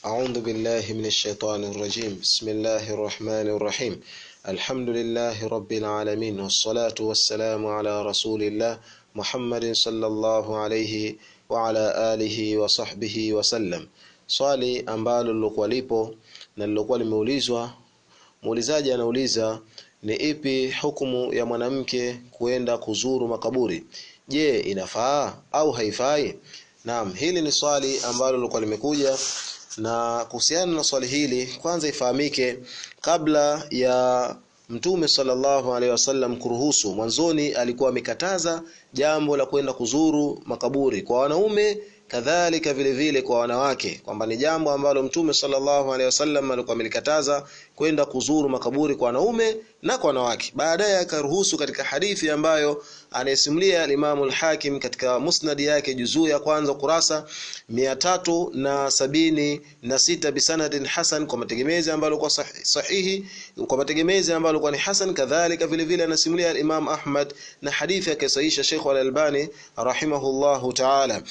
أعوذ بالله من الشيطان الرجيم بسم الله الرحمن الرحيم الحمد لله رب العالمين والصلاة والسلام على رسول الله محمد صلى الله عليه وعلى آله وصحبه وسلم swali ambalo lilokuwa lipo na lilokuwa limeulizwa muulizaji anauliza ni ipi hukumu ya mwanamke kuenda kuzuru makaburi je inafaa au haifai naam hili ni swali ambalo lilikuwa limekuja na kuhusiana na swali hili kwanza ifahamike kabla ya Mtume sallallahu alaihi wasallam kuruhusu mwanzoni alikuwa amekataza jambo la kwenda kuzuru makaburi kwa wanaume kadhalika vile vile kwa wanawake kwamba ni jambo ambalo Mtume sallallahu alaihi wasallam alikuwa amelikataza kwenda kuzuru makaburi kwa wanaume na kwa wanawake baadaye akaruhusu katika hadithi ambayo anayesimulia Imam al-Hakim katika musnad yake juzuu ya kwanza kurasa mia tatu na sabini na sita bisanadin hasan kwa mategemezi ambayo kwa sahihi kwa mategemezi ambayo kwa ni hasan kadhalika vile vile anasimulia Imam Ahmad na hadithi akasahisha Sheikh al-Albani rahimahullahu ta'ala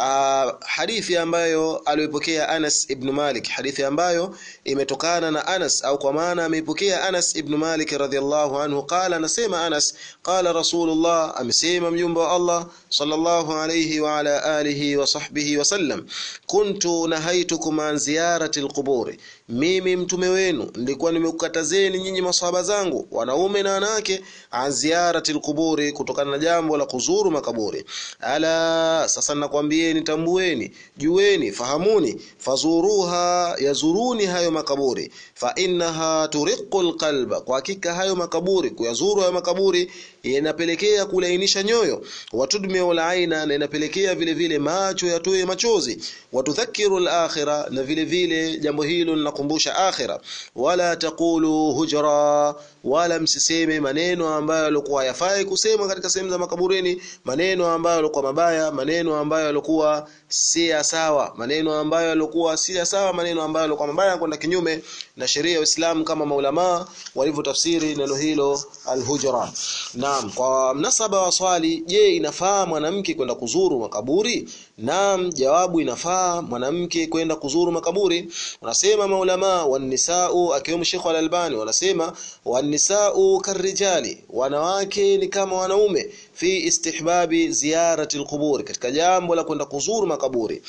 hadithi ambayo aliyopokea Anas ibn Malik hadithi ambayo imetokana na Anas au kwa maana ameipokea Anas ibn Malik radhiallahu anhu qala anasema Anas qala Rasulullah amesema mjumbe wa Allah sallallahu alayhi wa ala alihi wa sahbihi wasallam kuntu nahaitukum an ziyarati alquburi mimi mtume wenu nilikuwa nimekukatazeni nyinyi maswahaba zangu wanaume na wanawake an ziyarati alquburi kutokana na jambo la kuzuru makaburi ala sasa nakwambieni tambueni jueni fahamuni fazuruha yazuruni hayo makaburi fa innaha turiqul qalba kwa hakika hayo makaburi kuyazuru hayo makaburi inapelekea kulainisha nyoyo watudmiu aina na inapelekea vile vile macho yatoe machozi watudhakiru al-akhira na vile vile jambo hilo linakumbusha akhira wala taqulu hujra wala msiseme maneno ambayo yalikuwa yafai kusema katika sehemu za makaburini maneno ambayo yalikuwa mabaya maneno ambayo yalikuwa si sawa maneno ambayo yalikuwa si sawa maneno ambayo yalikuwa mabaya kwenda kinyume na sheria ya Uislamu kama maulama walivyotafsiri neno hilo al-hujra naam kwa mnasaba wa swali je inafaa mwanamke kwenda kuzuru makaburi naam jawabu inafaa mwanamke kwenda kuzuru makaburi unasema maulama wanisau akiwemo Sheikh al-Albani wanasema wanisau karijali wanawake ni kama wanaume fi istihbabi ziyarati al katika jambo la kwenda kuzuru makaburi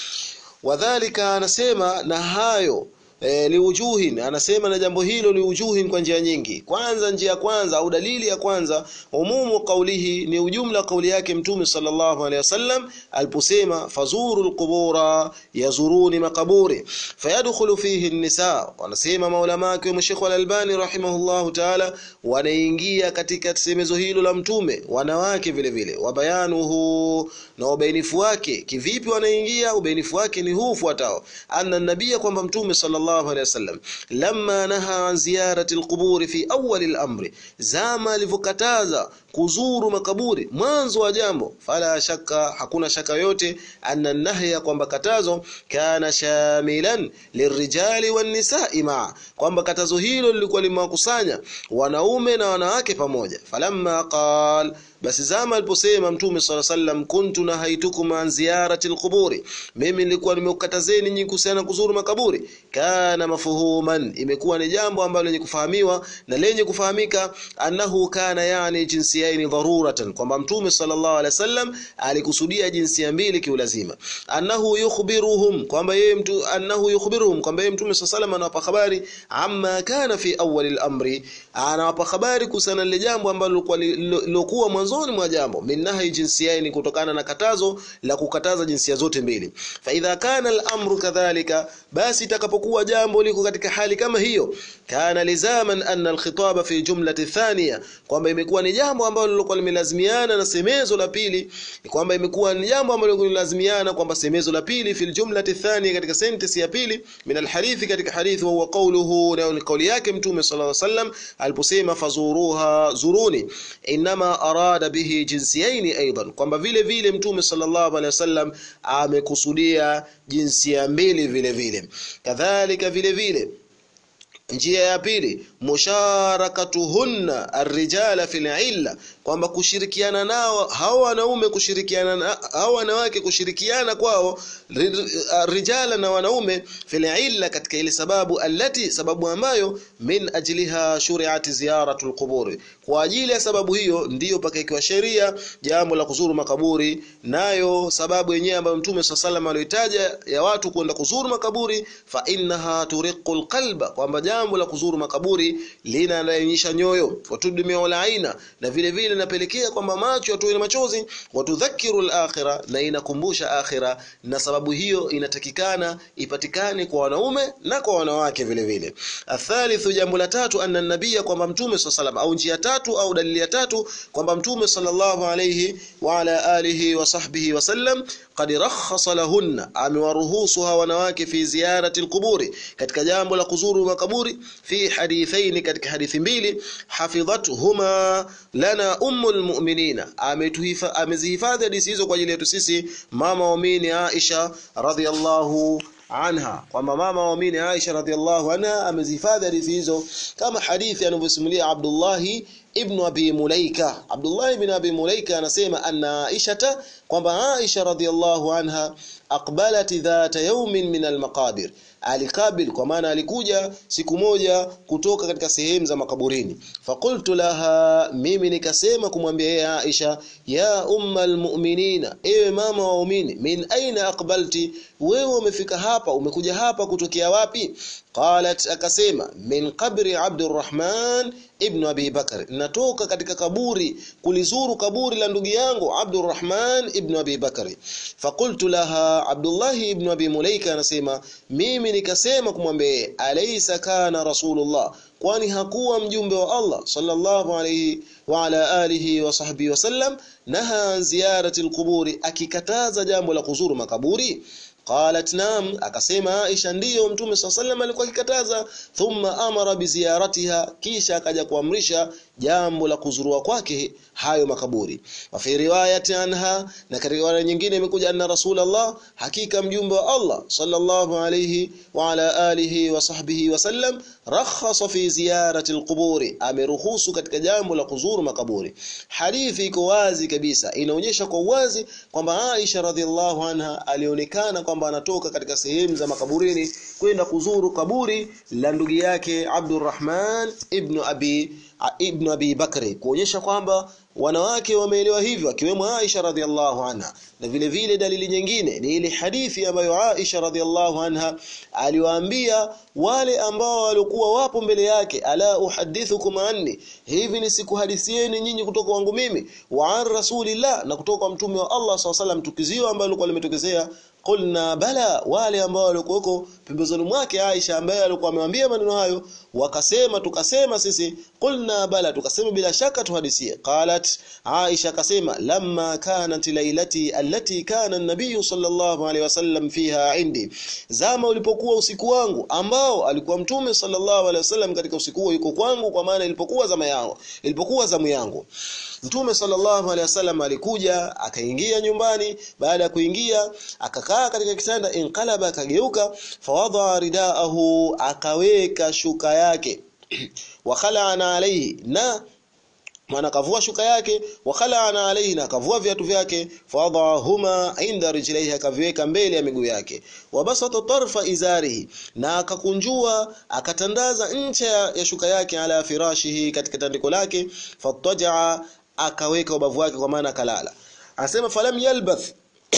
wadhālika anasema na hayo e, liujuhin anasema na jambo hilo liujuhin kwa njia nyingi kwanza njia ya kwanza au dalili ya kwanza umumu kaulihi ni ujumla kauli yake mtume sallallahu alaihi wasallam aliposema fazuru alqubura yazuruni makaburi fayadkhulu fihi an-nisa wanasema maulama wake Sheikh al-Albani rahimahullahu ta'ala wanaingia katika semezo hilo la mtume wanawake vile vile wabayanuhu na ubainifu wake kivipi wanaingia ubainifu wake ni huu fuatao anna nabia kwamba mtume sallallahu sallallahu alayhi wasallam lamma naha an ziyarati alqubur fi awwal al-amr zama alivyokataza kuzuru makaburi mwanzo wa jambo fala shaka hakuna shaka yote anna nahya kwamba katazo kana shamilan lirijali wan nisa'i ma kwamba katazo hilo lilikuwa limewakusanya wanaume na wanawake pamoja falamma qal basi zama aliposema mtume sala sallam kuntu nahaitukum an ziyarati alquburi mimi nilikuwa nimekukatazeni nyinyi kuhusiana kuzuru makaburi kana mafuhuman imekuwa ni jambo ambalo lenye kufahamiwa na lenye kufahamika annahu kana yani jinsiyaini dharuratan kwamba mtume sallallahu alaihi wasallam alikusudia jinsia mbili kiulazima annahu yukhbiruhum kwamba yeye mtu annahu yukhbiruhum kwamba yeye mtume sallallahu alaihi wasallam anawapa habari amma kana fi awwal al-amri anawapa habari kuhusiana na jambo ambalo lilokuwa mwanzoni mwa jambo minnahi jinsiyaini kutokana na katazo la kukataza jinsia zote mbili fa idha kana al-amru kadhalika basi itakapokuwa jambo liko katika hali kama hiyo kana lizaman anna al-khitaba fi jumlati thaniya kwamba imekuwa ni jambo ambalo lilikuwa limelazimiana na semezo la pili kwamba imekuwa ni jambo ambalo lilikuwa limelazimiana kwamba semezo la pili fil jumlati thaniya katika sentence ya pili min al-hadithi katika hadithi wa huwa qawluhu na ni kauli yake mtume sallallahu alaihi wasallam aliposema fazuruha zuruni inma arada bihi jinsiyaini aidan kwamba vile vile mtume sallallahu alaihi wasallam amekusudia jinsia mbili vile vile kadhalika vile vile njia ya pili musharakatuhunna arrijala fil illa kwamba kushirikiana nao hao wanaume kushirikiana na hao wanawake kushirikiana kwao rijala na wanaume fil illa katika ile sababu allati sababu ambayo min ajliha shuri'at ziyaratul qubur kwa ajili ya sababu hiyo ndiyo pakaikiwa sheria jambo la kuzuru makaburi nayo sababu yenyewe ambayo mtume sallallahu aliyotaja ya watu kwenda kuzuru makaburi fa innaha turiqul qalba kwamba jambo la kuzuru makaburi linalainisha nyoyo watudumia aina na vile vile inapelekea kwamba macho yatoe na machozi watudhakiru al-akhirah na inakumbusha akhira na sababu hiyo inatakikana ipatikane kwa wanaume na kwa wanawake vile vile athalithu jambo la tatu anna nabia kwamba mtume sallallahu au njia tatu au dalili ya tatu kwamba mtume sallallahu alayhi wa ala alihi wa sahbihi wasallam qad rakhasa lahunna amewaruhusu hawa wanawake fi ziyarati alquburi katika jambo la kuzuru makaburi fi hadithaini katika hadithi mbili hafidhathuma lana ummul mu'minina ametuhifa amezihifadhi hadithi hizo kwa ajili yetu sisi mama waamini Aisha radhiallahu anha kwamba mama waamini Aisha radhiallahu anha amezihifadhi hadithi hizo kama hadithi anavyosimulia Abdullah ibn Abi Mulaika Abdullah ibn Abi Mulaika anasema anna Aisha kwamba Aisha radhiallahu anha aqbalat dhata yawmin min almaqabir alikabil kwa maana alikuja siku moja kutoka katika sehemu za makaburini faqultu laha mimi nikasema kumwambia yeye Aisha ya umma almu'minina ewe mama wa waumini min aina aqbalti wewe umefika hapa umekuja hapa kutokea wapi qalat akasema min qabri abdurrahman ibn abi bakr natoka katika kaburi kulizuru kaburi la ndugu yangu abdurrahman ibn abi bakr faqultu laha abdullah ibn abi mulaika anasema mimi nikasema kumwambia alaysa kana rasulullah kwani hakuwa mjumbe wa Allah sallallahu alayhi wa ala alihi wa sahbihi wasallam naha ziyarati alquburi akikataza jambo la kuzuru makaburi qalat nam akasema Aisha ndiyo mtume SAW alikuwa akikataza thumma amara biziyaratiha kisha akaja kuamrisha jambo la kuzurua kwake hayo makaburi wa fi riwayati anha na katika riwaya nyingine imekuja anna rasulullah hakika mjumbe wa Allah sallallahu alayhi wa ala alihi wa sahbihi wasallam rakhasa fi ziyarati alquburi ameruhusu katika jambo la kuzuru makaburi hadithi iko wazi kabisa inaonyesha kwa wazi kwamba Aisha radhiallahu anha alionekana kwamba anatoka katika sehemu za makaburini kwenda kuzuru kaburi la ndugu yake Abdurrahman ibn Abi ibn Abi Bakri kuonyesha kwamba wanawake wameelewa hivyo akiwemo Aisha radhiallahu anha na vile vile dalili nyingine ni ile hadithi ambayo Aisha radhiallahu anha aliwaambia wale ambao walikuwa wapo mbele yake ala uhadithukum anni hivi ni sikuhadithieni nyinyi kutoka wangu mimi wa an rasulillah na kutoka mtume wa Allah SAW tukizio ambalo lilikuwa limetokezea qulna bala wale ambao walikuwako pembezoni mwake Aisha ambaye alikuwa amewambia maneno hayo wakasema tukasema sisi qulna bala tukasema bila shaka tuhadisie qalat Aisha akasema lamma kanat lailati allati kana an-nabiy sallallahu alaihi wasallam fiha indi zama ulipokuwa usiku wangu ambao alikuwa mtume sallallahu alaihi wasallam katika usiku huo yuko kwangu kwa maana ilipokuwa zama yangu ilipokuwa zamu yangu Mtume sallallahu alaihi wasallam alikuja akaingia nyumbani baada ya kuingia akakaa katika kitanda inqalaba akageuka fawadha ridaahu akaweka shuka yake wakhalana alayhi na mwana kavua shuka yake wakhalana alayhi na kavua viatu vyake fadahuma inda rijlaihi akaviweka mbele ya miguu yake wabasata tarfa izarihi na akakunjua akatandaza ncha ya shuka yake ala firashihi katika tandiko lake fatajaa akaweka ubavu wake kwa maana akalala anasema falam yalbath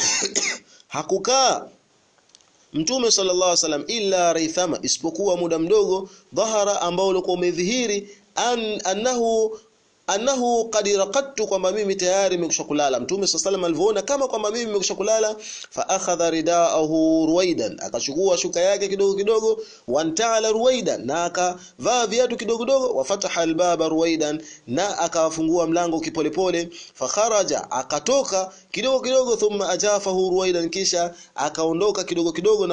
hakukaa Mtume sallallahu alaihi wasallam illa raithama isipokuwa muda mdogo dhahara ambao ulikuwa umedhihiri an, annahu annahu qad raqadtu kwamba mimi tayari nimekusha kulala mtume sallallahu alivyoona kama kwamba mimi nimekusha kulala fa akhadha ridaahu ruwaidan akachukua shuka yake kidogo kidogo wantala ruwaidan na akavaa viatu kidogo kidogo wafataha albaba ruwaidan na akafungua mlango kipolepole fa kharaja akatoka kidogo kidogo thumma ajafahu ruwaidan kisha akaondoka kidogo kidogo na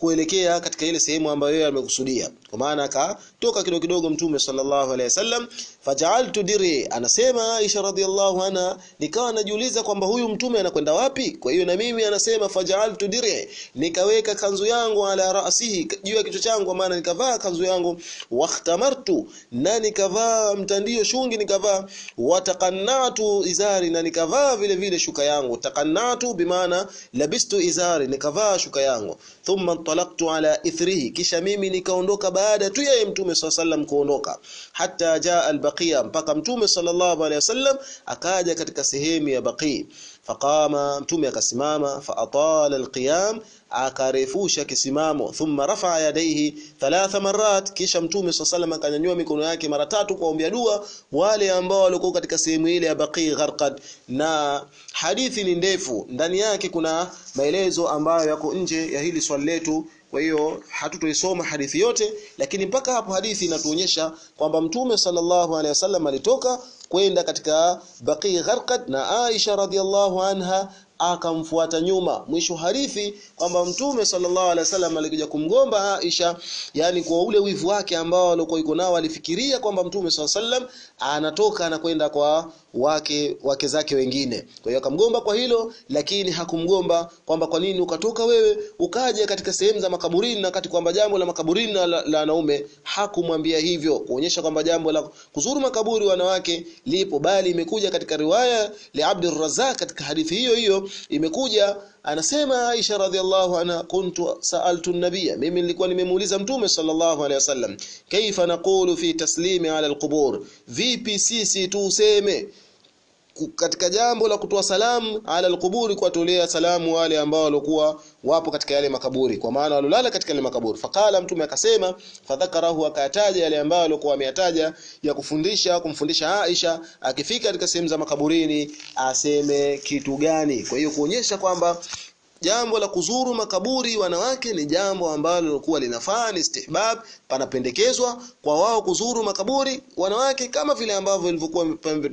kuelekea katika ile sehemu ambayo yeye amekusudia kwa maana akatoka kidogo kidogo mtume sallallahu alaihi wasallam faja'altu diri anasema Aisha radhiallahu anha nikawa najiuliza kwamba huyu mtume anakwenda wapi kwa hiyo na mimi anasema faja'altu diri nikaweka kanzu yangu ala ra'sihi juu ya kichwa changu kwa maana nikavaa kanzu yangu wahtamartu na nikavaa mtandio shungi nikavaa wataqannatu izari na nikavaa vile vile shuka yangu taqannatu bimaana labistu izari nikavaa shuka yangu thumma talaqtu ala ithrihi kisha mimi nikaondoka baada tu ya mtume sallam kuondoka hatta jaa albaqiya mpaka mtume sallallahu alaihi wasallam akaja katika sehemu ya baqi faqama mtume akasimama faatala alqiyam akarefusha kisimamo thumma rafa'a yadayhi thalatha marat kisha mtume sallallahu akanyanyua mikono yake mara tatu kuombea dua wale ambao walikuwa katika sehemu ile ya Baqi Gharqad na hadithi ni ndefu ndani yake kuna maelezo ambayo yako nje ya hili swali letu kwa hiyo hatutoisoma hadithi yote lakini mpaka hapo hadithi inatuonyesha kwamba mtume sallallahu alaihi wasallam alitoka kwenda katika Baqi Gharqad na Aisha radhiallahu anha akamfuata nyuma mwisho hadithi kwamba mtume sallallahu alaihi wasallam alikuja kumgomba Aisha yani kwa ule wivu wake ambao alikuwa yuko nao alifikiria kwamba mtume sallallahu alaihi wasallam anatoka anakwenda kwa wake wake zake wengine kwa hiyo akamgomba kwa hilo lakini hakumgomba kwamba kwa nini ukatoka wewe ukaja katika sehemu za makaburini na kati kwamba jambo la makaburini la, la wanaume hakumwambia hivyo kuonyesha kwamba jambo la kuzuru makaburi wanawake lipo bali imekuja katika riwaya li Abdul Razzaq katika hadithi hiyo hiyo imekuja anasema Aisha radhiallahu anha kuntu sa'altu an-nabiyya mimi nilikuwa nimemuuliza mtume sallallahu alaihi wasallam kaifa naqulu fi taslimi ala al-qubur vipi sisi tuseme katika jambo la kutoa salamu ala alquburi kuwatolea salamu wale ambao walikuwa wapo katika yale makaburi kwa maana walolala katika yale makaburi faqala mtume akasema fadhakarahu akataja yale ambayo alikuwa ameyataja ya kufundisha kumfundisha Aisha akifika katika sehemu za makaburini aseme kitu gani kwa hiyo kuonyesha kwamba jambo la kuzuru makaburi wanawake ni jambo ambalo lilikuwa linafaa ni istihbab panapendekezwa kwa wao kuzuru makaburi wanawake kama vile ambavyo ilivyokuwa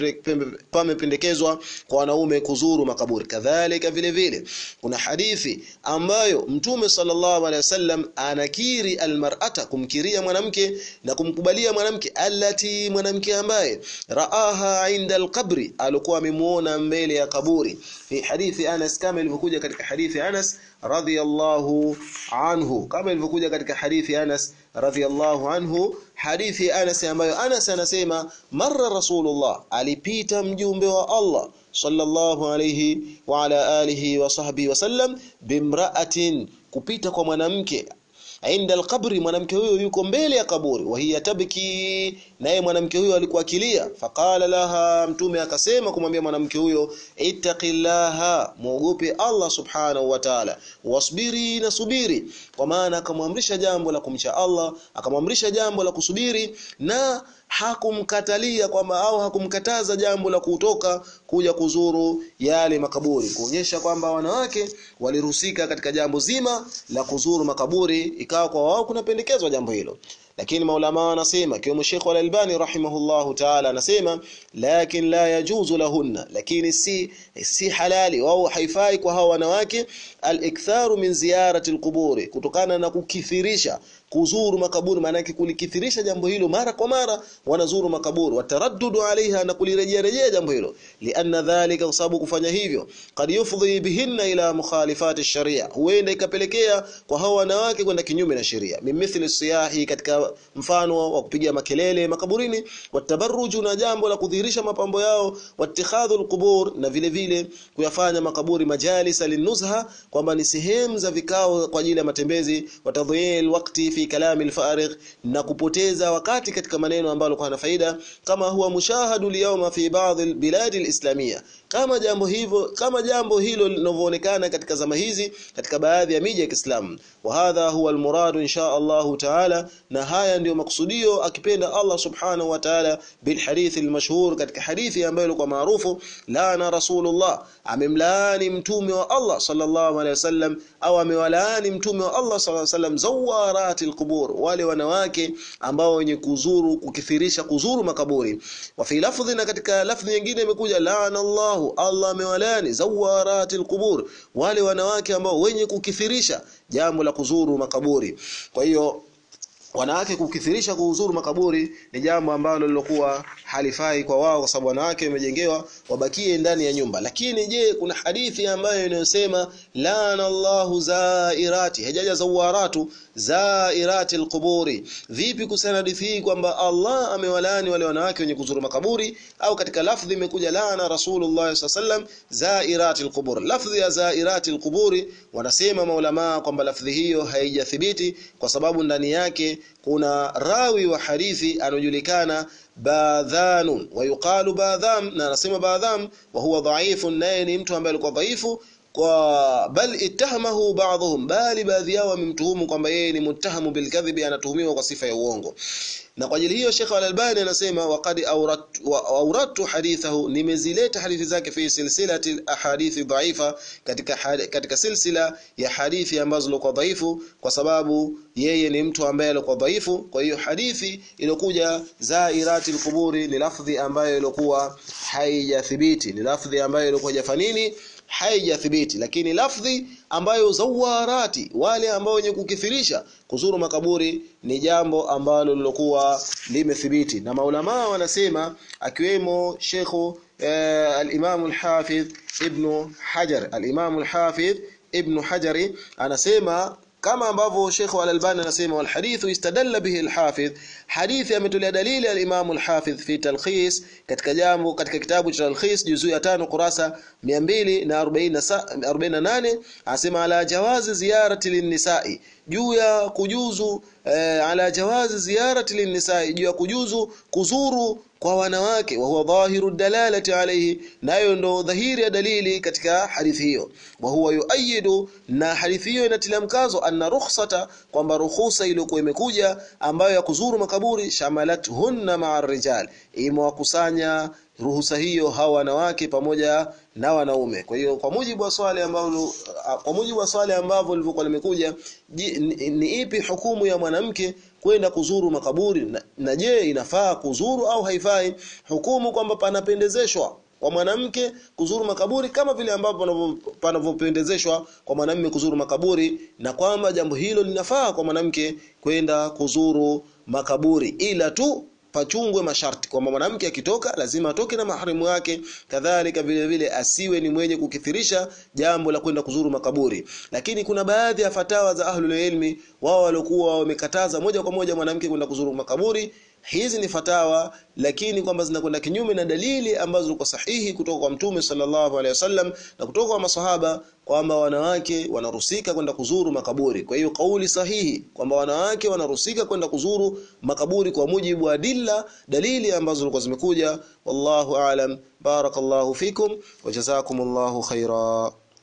pamependekezwa kwa wanaume kuzuru makaburi kadhalika vile vile kuna hadithi ambayo mtume sallallahu alaihi wasallam anakiri almar'ata kumkiria mwanamke na kumkubalia mwanamke allati mwanamke ambaye raaha inda alqabri alikuwa amemuona mbele ya kaburi fi hadithi Anas kama ilivyokuja katika hadithi Anas radhiyallahu anhu kama ilivyokuja katika hadithi Anas radhiyallahu anhu hadithi Anas ambayo Anas anasema marra rasulullah alipita mjumbe wa Allah sallallahu alayhi wa ala alihi wa sahbihi wasallam bimra'atin kupita kwa mwanamke inda alqabri mwanamke huyo yuko mbele ya kaburi wa hiya tabki naye mwanamke huyo alikuwa akilia faqala laha mtume akasema kumwambia mwanamke huyo ittaqillaha muogope Allah subhanahu wa ta'ala wasbiri na subiri kwa maana akamwamrisha jambo la kumcha Allah akamwamrisha jambo la kusubiri na hakumkatalia kwamba au hakumkataza jambo la kutoka kuja kuzuru yale makaburi kuonyesha kwamba wanawake waliruhusika katika jambo zima la kuzuru makaburi ikawa kwa wao kunapendekezwa jambo hilo lakini maulama wanasema kiwemo Sheikh Al-Albani rahimahullahu ta'ala anasema lakin la yajuzu lahunna lakini si si halali au haifai kwa hawa wanawake al-iktharu min ziyarati al-quburi kutokana na kukithirisha kuzuru makaburi maana yake kulikithirisha jambo hilo mara kwa mara wanazuru makaburi wataraddudu alaiha na kulirejea rejea jambo hilo lianna dhalika kwa sababu kufanya hivyo kad yufdhi bihinna ila mukhalifati sharia huenda ikapelekea kwa hao wanawake kwenda kinyume na sheria mimithli siyahi katika mfano wa kupiga makelele makaburini watabarruju na jambo la kudhihirisha mapambo yao watikhadhu alqubur na vile vile kuyafanya makaburi majalisa linuzha kwamba ni sehemu za vikao kwa ajili ya matembezi watadhiyil wakati fi kalami alfarigh na kupoteza wakati katika maneno ambayo kwa na faida kama huwa mushahadu liyawma fi baadhi albilad alislamia kama jambo hivyo kama jambo hilo linavyoonekana katika zama hizi katika baadhi ya miji ya Kiislamu wa hadha huwa almurad insha Allah taala na haya ndiyo makusudio akipenda Allah subhanahu wa ta'ala bil hadith almashhur katika hadithi ambayo ilikuwa maarufu laana rasulullah amemlaani mtume wa Allah sallallahu alaihi wasallam au amewalaani mtume wa Allah sallallahu alaihi wasallam zawarati alqubur wale wanawake ambao wenye kuzuru kukithirisha kuzuru makaburi wa fi lafdhi na katika lafdhi nyingine imekuja laana Allah Allah amewalaani zawarati alqubur wale wanawake ambao wenye kukithirisha jambo la kuzuru makaburi kwa hiyo wanawake kukithirisha kuhuzuru makaburi ni jambo ambalo lilokuwa halifai kwa wao kwa sababu wanawake wamejengewa wabakie ndani ya nyumba lakini je kuna hadithi ambayo inayosema lana Allahu zairati hajaja zawaratu zairati alquburi vipi kuhusiana hadithi hii kwamba Allah amewalani wale wanawake wenye kuzuru makaburi au katika lafdhi imekuja lana Rasulullah sallam zairati alqubur lafdhi ya zairati alquburi wanasema maulama kwamba lafdhi hiyo haijathibiti kwa sababu ndani yake kuna rawi wa hadithi anojulikana badhanun wa yuqalu badham na anasema badham wa huwa dhaifun naye ni mtu ambaye alikuwa dhaifu kwa bal ittahamahu ba'dhum bali baadhi yao wamemtuhumu kwamba yeye ni muttahamu bilkadhibi anatuhumiwa kwa sifa ya uongo na kwa ajili hiyo Sheikh Al-Albani anasema waqad awradtu hadithahu nimezileta hadithi zake fi silsilati ahadithi dhaifa katika katika silsila ya hadithi ambazo zilikuwa dhaifu kwa sababu yeye ni mtu ambaye alikuwa dhaifu kwa hiyo hadithi iliyokuja zairati al-quburi ni lafdhi ambayo ilikuwa haijathibiti ni lafdhi ambayo ilikuwa jafanini haijathibiti lakini lafdhi ambayo zawarati wale ambao wenye kukithirisha kuzuru makaburi ni jambo ambalo lilokuwa limethibiti na maulama wanasema akiwemo Sheikh eh, al-Imam al-Hafidh Ibn Hajar al-Imam al-Hafidh Ibn Hajari anasema kama ambavyo Sheikh Al-Albani anasema wal hadithu istadalla bihi al-Hafidh hadithi ametolea dalili al-Imam al-Hafidh fi talkhis katika jambo katika kitabu cha talkhis juzuu ya 5 kurasa 248 anasema ala jawazi ziyarati lin-nisa'i juu ya kujuzu eh, ala jawazi ziyarati lin-nisa'i juu ya kujuzu kuzuru kwa wanawake wa huwa dhahiru dalalati alayhi nayo ndo dhahiri ya dalili katika hadithi hiyo wa huwa yuayidu na hadithi hiyo inatilia mkazo anna rukhsata kwamba ruhusa iliyokuwa imekuja ambayo ya kuzuru makaburi shamalat hunna ma'a rijal imewakusanya ruhusa hiyo hawa wanawake pamoja na wanaume kwa hiyo kwa mujibu wa swali ambao kwa mujibu wa swali ambavyo lilivyokuwa limekuja ni, ni ipi hukumu ya mwanamke kwenda kuzuru makaburi na, na je inafaa kuzuru au haifai hukumu kwamba panapendezeshwa kwa mwanamke kuzuru makaburi kama vile ambavyo panavyopendezeshwa kwa mwanamume kuzuru makaburi na kwamba jambo hilo linafaa kwa mwanamke kwenda kuzuru makaburi ila tu pachungwe masharti kwamba mwanamke akitoka lazima atoke na maharimu wake kadhalika vile vile asiwe ni mwenye kukithirisha jambo la kwenda kuzuru makaburi lakini kuna baadhi ya fatawa za ahlul ilmi wao waliokuwa wamekataza moja kwa moja mwanamke kwenda kuzuru makaburi hizi ni fatawa lakini kwamba zinakwenda kinyume na dalili ambazo zilikuwa sahihi kutoka kwa mtume sallallahu alaihi wasallam na kutoka kwa maswahaba kwamba wanawake wanarusika kwenda kuzuru makaburi kwa hiyo kauli sahihi kwamba wanawake wanarusika kwenda kuzuru makaburi kwa mujibu wa dilla dalili ambazo zilikuwa zimekuja wallahu aalam barakallahu fikum wa jazakumullahu khaira